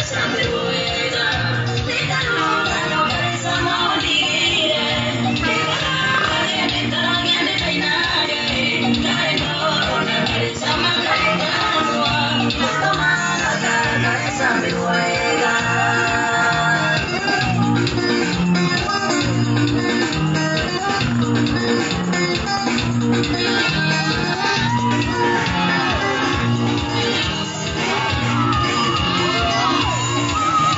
Thank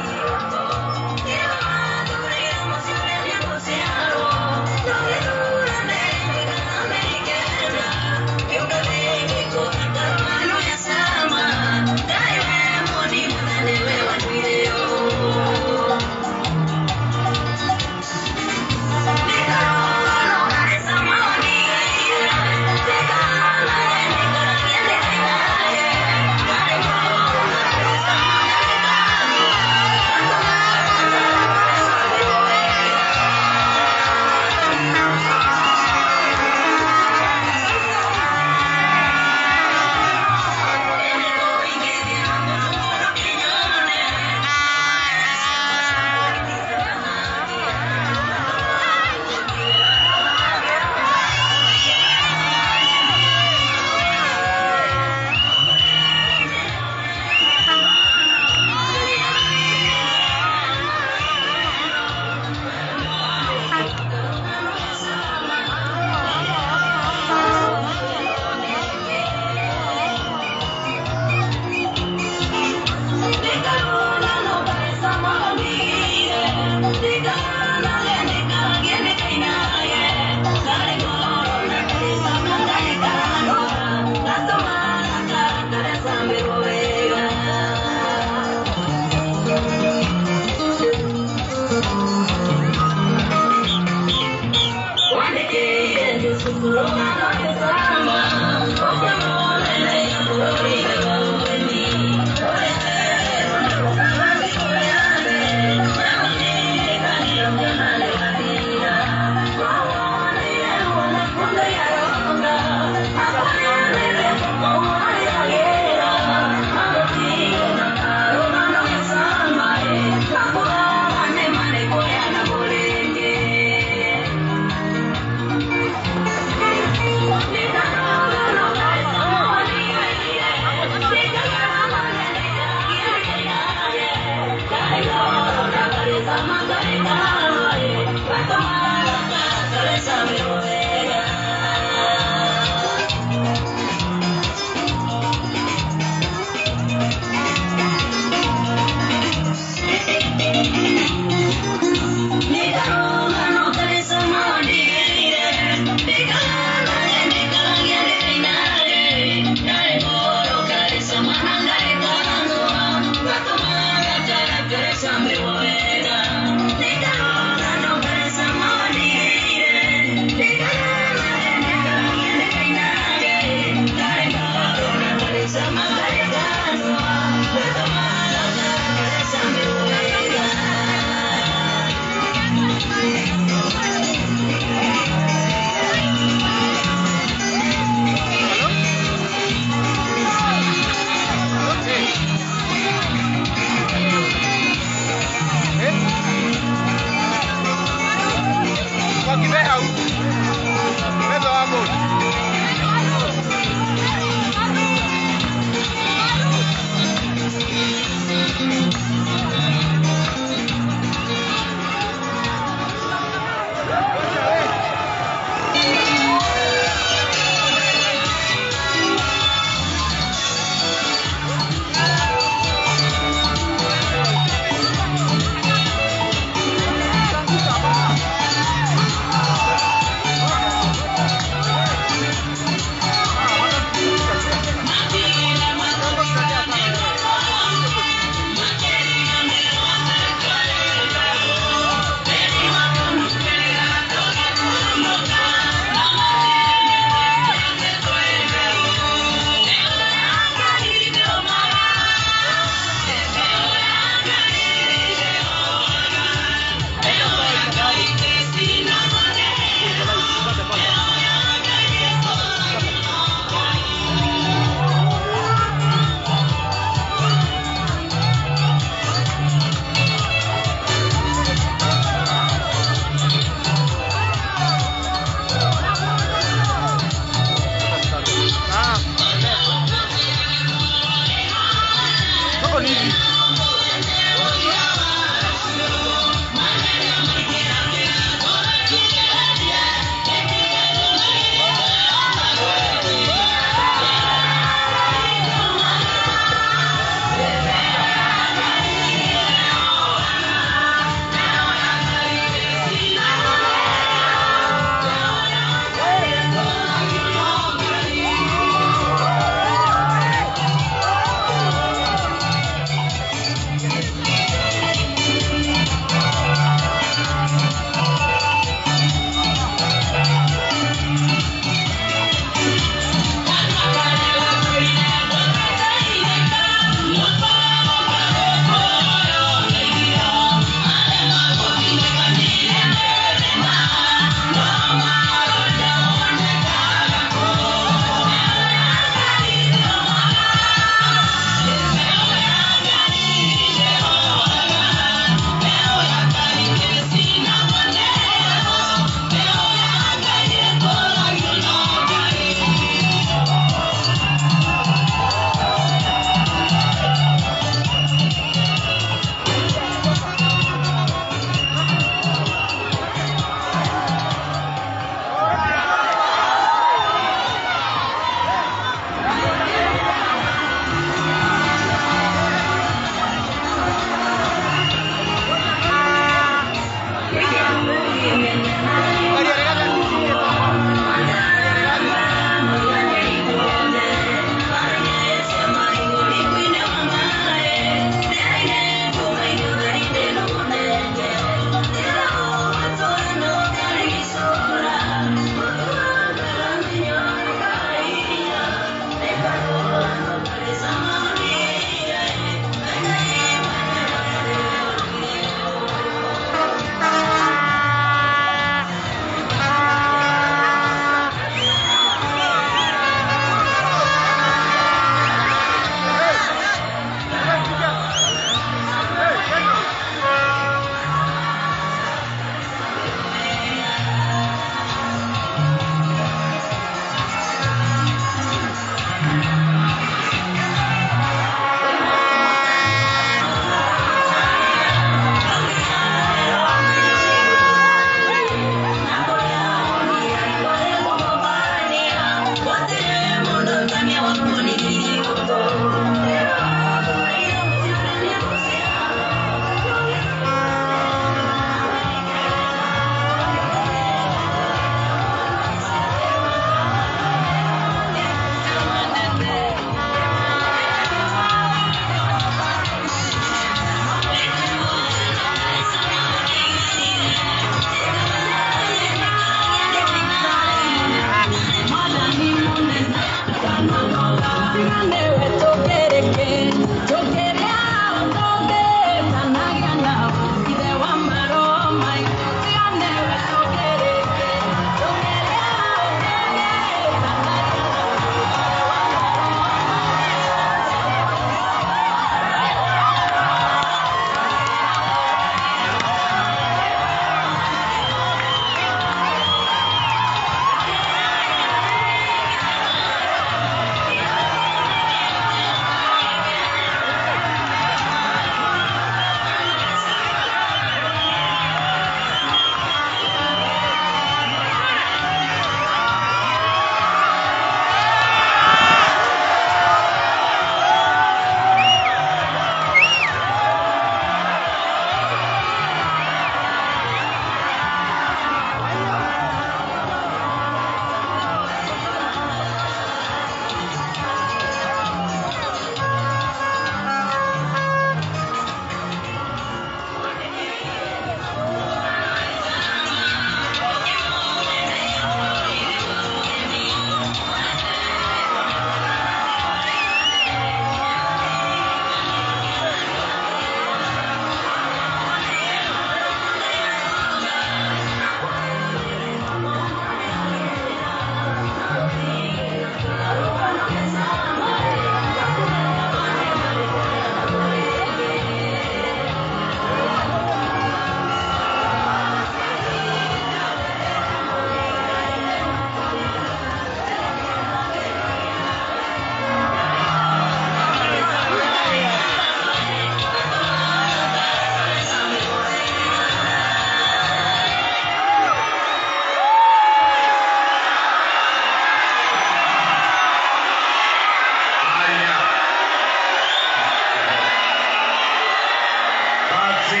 Basi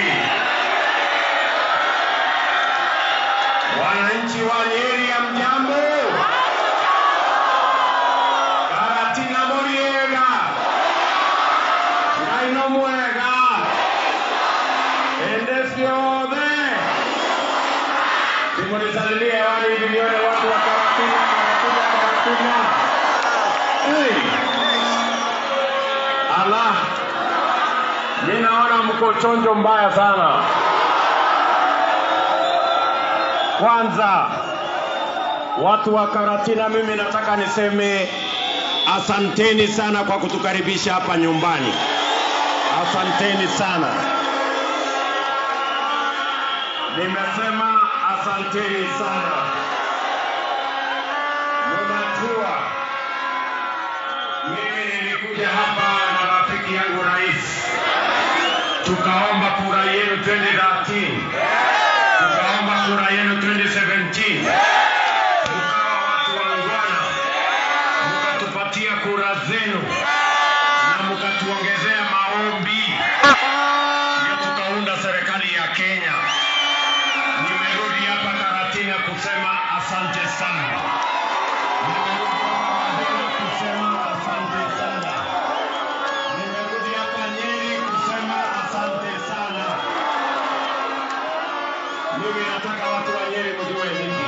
wananchi wa Nyeri, hamjambo? Karatina muriega naino mwega ende ciothe simunisalimie hewani hivi nione watu wa Karatina, Karatina, Karatina. Hey. Allah, mi naona mko chonjo mbaya sana. Kwanza watu wa Karatina, mimi nataka niseme asanteni sana kwa kutukaribisha hapa nyumbani. Asanteni sana. Nimesema asanteni sana. Ninajua mimi nilikuja hapa na rafiki yangu rais, tukaomba kura yenu 2013 tukaomba kura yenu 2017 tukawa watu wangwana, mkatupatia kura zenu na mkatuongezea maombi, ndio tukaunda serikali ya Kenya. Nimerudi hapa Karatina kusema asante sana. Nimerudi hapa Karatina kusema asante sana. Nimerudi hapa Nyeri kusema asante sana. Mimi nataka watu wa Nyeri mjue hivi,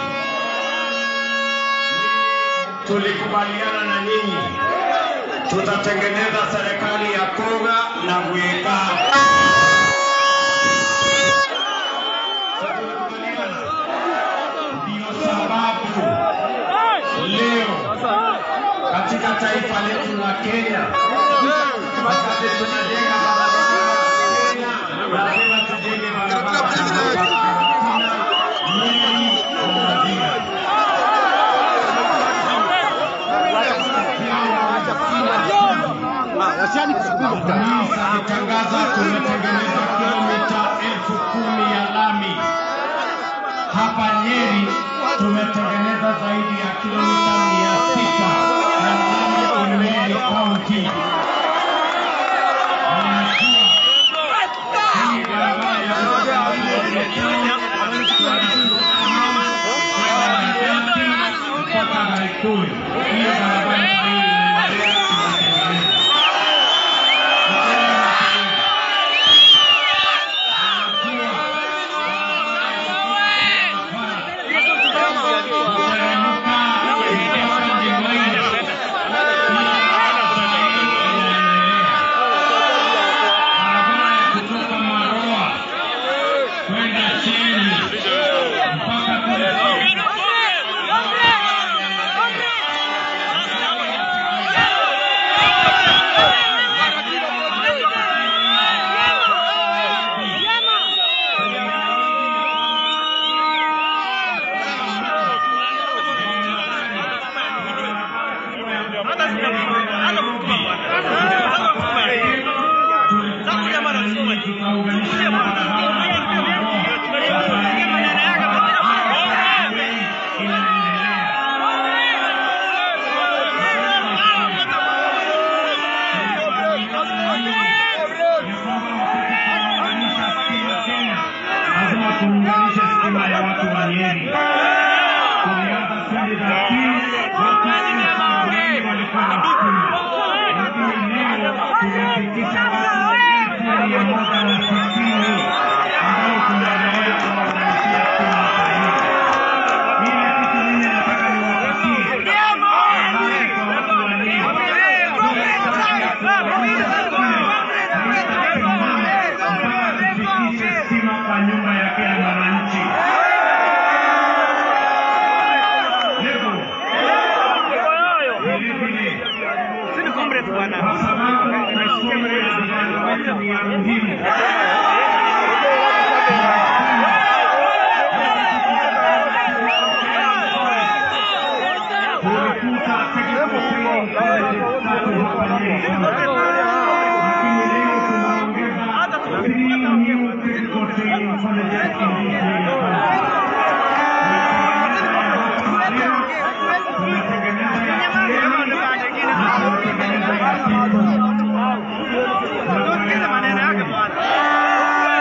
tulikubaliana na nyinyi tutatengeneza serikali ya Koga na Gweka. Ndio sababu leo katika taifa letu la Kenya, wakati tunajenga barabara ya Kenya, lazima tujenge barabara ya Karatina, Nyeri na Wajir. Kanisa alitangaza tumetengeneza kilomita elfu kumi ya lami. Hapa Nyeri tumetengeneza zaidi ya kilomita mia sita ya lami in Nyeri County. Ninajua hii barabara ya kutoka mpaka Gaituni, hiyo barabara hii inaendelea kutengenezwa. kutoka Maroa kwenda chini mpaka kule lazima tuunganishe stima ya watu wa Nyeri. Tulianza sindi za pili, watu wengi walikuwa na stima, lakini leo tumefikisha watu elfu mia moja na sitini ambao tunaendelea kuwaunganishia stima sahihi. Ile kitu mimi nataka niwapatie ahadi kwa watu wa Nyeri. Ile kazi ya kuunganisha stima haitasimama mpaka tufikishe stima kwa nyumba ya kila mwananchi. Hivyo vilevile, kwa sababu masomo ya vijana wetu ni ya muhimu, tulikuta technical training colleges tatu hapa Nyeri lakini leo tunaongeza three new technical training colleges in this area. Tumetengeneza ya Kieni na tumetengeneza ya Kitu.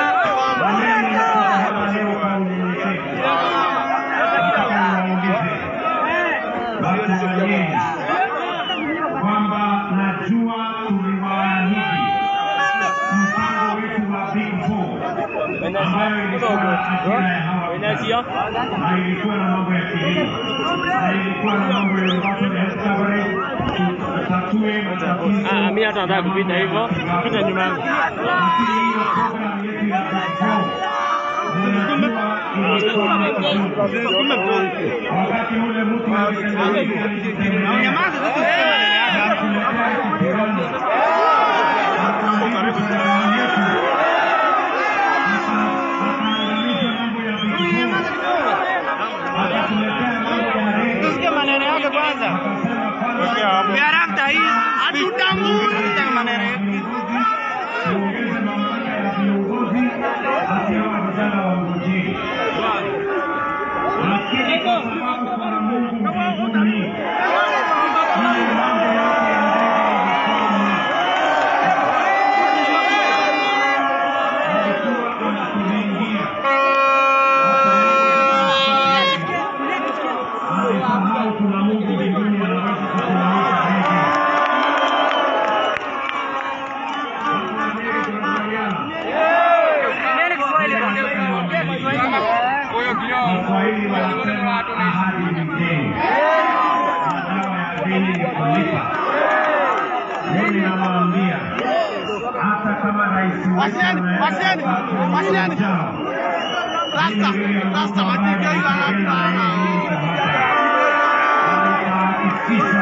ambayo ilikuwa na ajira ya hawa vijana na ilikuwa na mambo ya kilimo na ilikuwa na mambo ya universal health coverage, tutatue matatizo. Ah, mimi hata nataka kupita hivyo, pita nyuma yangu. Lakini hiyo program yetu ya Before, unajua ilikuwa na tatizo. wakati ule mtu akitembea alijitembelea na kuletea kipirani akaandika serikali yetu akaangalisha mambo ya Before, akatuletea mambo ya rege Sikia maneno yake kwanza. akasema kwanza Biarakta hii hatutambui maneno yake. tuongeze mamlaka ya viongozi hati hawa vijana wa ngojeni. Lakini kwa sababu kuna Mungu mbinguni, hiyo mambo yote ya ndege ilikuwa alikuwa anatulingia alisahau kuna Mungu mbinguni anaweza kusimamisha ndege. Waswahili wanasema ahadi ni deni, na dawa ya deni ni kulipa. Mimi nawaambia hata kama rais wetu anaenda wakati ujao, mimi William Ruto ambaye nitagenda na yeye hii tabaka, nitahakikisha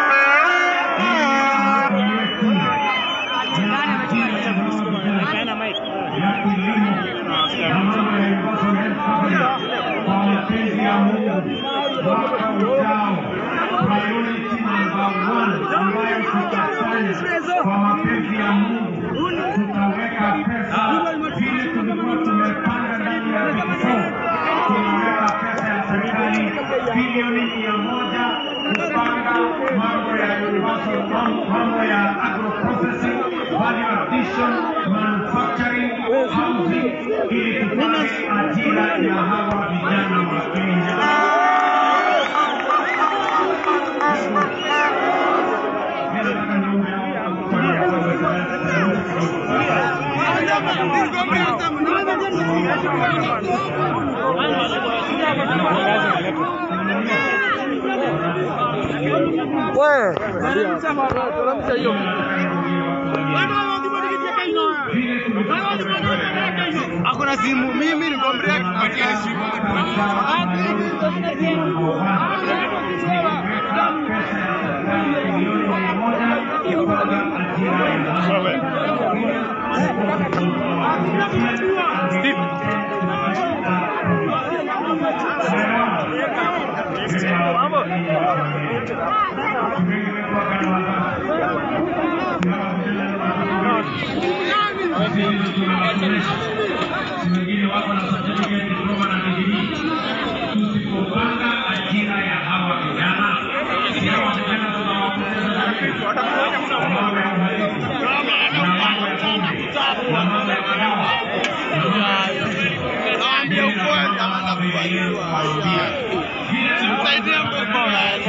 hii mambo yetu ya ajira ya hawa vijana ya kilimo na mambo ya universal health coverage kwa mapenzi ya Mungu mwaka ujao, priority number one ambayo tutafanya kwa mapenzi ya Mungu, tutaweka pesa vile tulikuwa tumepanga ndani ya Big Four. Tunaweka pesa ya serikali bilioni mia moja kupanga mambo ya universal, mam- mambo ya agro processing, value addition, manufacturing, housing, ili tupate ajira ya hawa vijana wa Kenya. Mimi nataka niombe hao kwa Hakuna simu, mimi niko break kupatia simu. wengine wako na certificate diploma na degree. Tusipopanga ajira ya hawa vijana, si hawa vijana tunawapoteza zaidi. Kwa mambo ya uhalifu, na mambo ya pombe, na mambo ya madawa, na mambo ya Naambia ukweli kama nakuambia. Msaidie mkopo.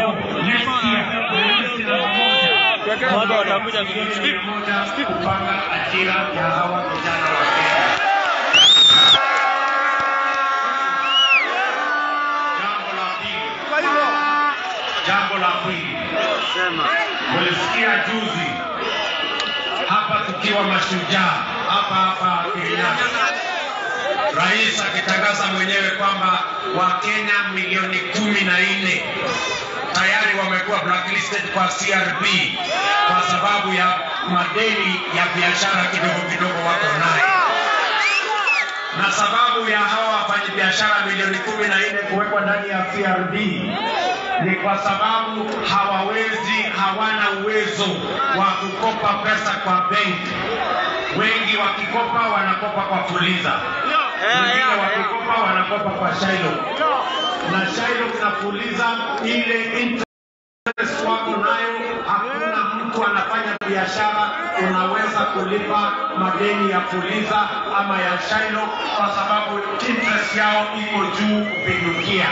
Watu watakuja kupanga ajira ya hawa vijana wa Kenya. Jambo la pili, jambo la pili, mulisikia juzi hapa tukiwa mashujaa hapa hapa Kenyatta, rais akitangaza mwenyewe kwamba Wakenya milioni kumi na nne tayari wamekuwa blacklisted kwa CRB kwa sababu ya madeni ya biashara kidogo kidogo wako nayo, na sababu ya hawa wafanyabiashara milioni kumi na nne kuwekwa ndani ya CRB ni kwa sababu hawawezi, hawana uwezo wa kukopa pesa kwa benki. Wengi wakikopa wanakopa kwa Fuliza, wengine wakikopa wanakopa kwa Shailo, na Shailo na Fuliza ile interest wako nayo, hakuna mtu anafanya biashara unaweza kulipa madeni ya Fuliza ama ya Shailo kwa sababu interest yao iko juu kupindukia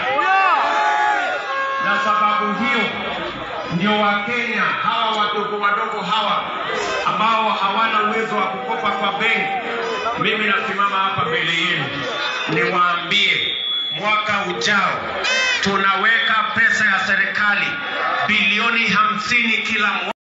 na sababu hiyo ndio Wakenya hawa wadogo wadogo hawa ambao ambao hawana uwezo wa kukopa kwa benki, mimi nasimama hapa mbele yenu niwaambie, mwaka ujao tunaweka pesa ya serikali bilioni hamsini kila mwaka